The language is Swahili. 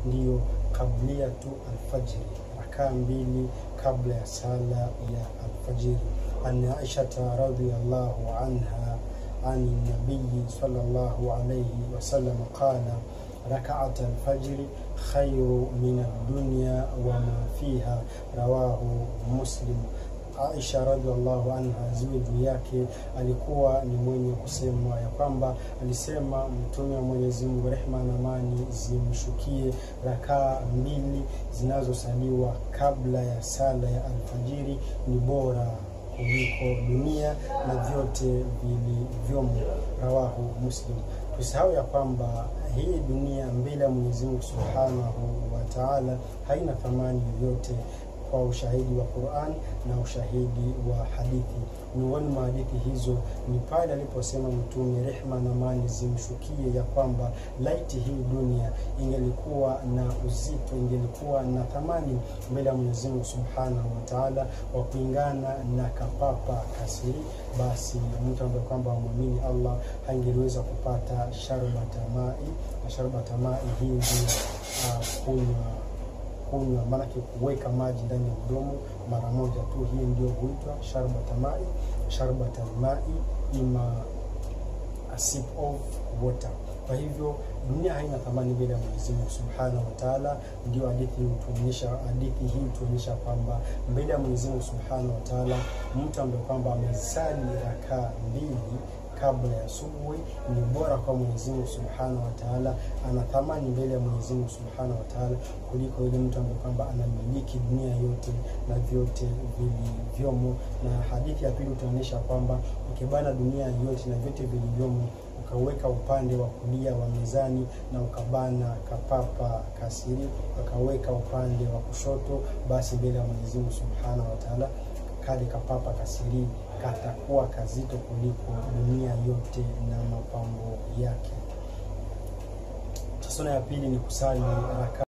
ndiyo qabliyatu alfajri, rakaa mbili kabla ya sala ya alfajiri. An Aishata radhiyallahu anha an nabiyi sallallahu alayhi wasallam qala rakaat alfajri khairu min ad-dunya wa ma fiha, rawahu Muslim. Aisha radhiallahu anha ziwe juu yake alikuwa ni mwenye kusema ya kwamba alisema Mtume wa Mwenyezi Mungu, rehma na amani zimshukie, rakaa mbili zinazosaliwa kabla ya sala ya alfajiri ni bora kuliko dunia na vyote vilivyomo, rawahu Muslim. Tusahau ya kwamba hii dunia mbele ya Mwenyezi Mungu Subhanahu wa Ta'ala haina thamani yoyote kwa ushahidi wa Qur'an na ushahidi wa hadithi. Miongoni mwa hadithi hizo ni pale aliposema Mtume, rehma na amani zimshukie, ya kwamba laiti hii dunia ingelikuwa na uzito, ingelikuwa na thamani mbele ya Mwenyezi Mungu Subhanahu wa Ta'ala, wa kuingana na kapapa kasiri, basi mtu ambaye kwamba amwamini Allah hangeliweza kupata sharbata mai, na sharbata mai hii ndio uh, kunywa kunywa maanake kuweka maji ndani ya mdomo mara moja tu, hii ndio huitwa sharbata mai. Sharbata mai ima a sip of water. Kwa hivyo dunia haina thamani mbele ya Mwenyezi Mungu Subhanahu wa Ta'ala. Ndio hadithi hutuonyesha, hadithi hii hutuonyesha kwamba mbele ya Mwenyezi Mungu Subhanahu wa Ta'ala, mtu ambaye kwamba amesali rakaa mbili kabla ya subuhi ni bora kwa Mwenyezi Mungu Subhanahu wa Ta'ala, ana thamani mbele ya Mwenyezi Mungu Subhanahu wa Ta'ala kuliko yule mtu ambaye kwamba anamiliki dunia yote na vyote vilivyomo. Na hadithi ya pili utaonyesha kwamba ukibana dunia yote na vyote vilivyomo ukaweka upande wa kulia wa mezani na ukabana kapapa kasiri ukaweka upande wa kushoto, basi mbele ya Mwenyezi Mungu Subhanahu wa Ta'ala kale kapapa kasiri katakuwa kazito kuliko dunia yote na mapambo yake. Tasona ya pili ni kusali raka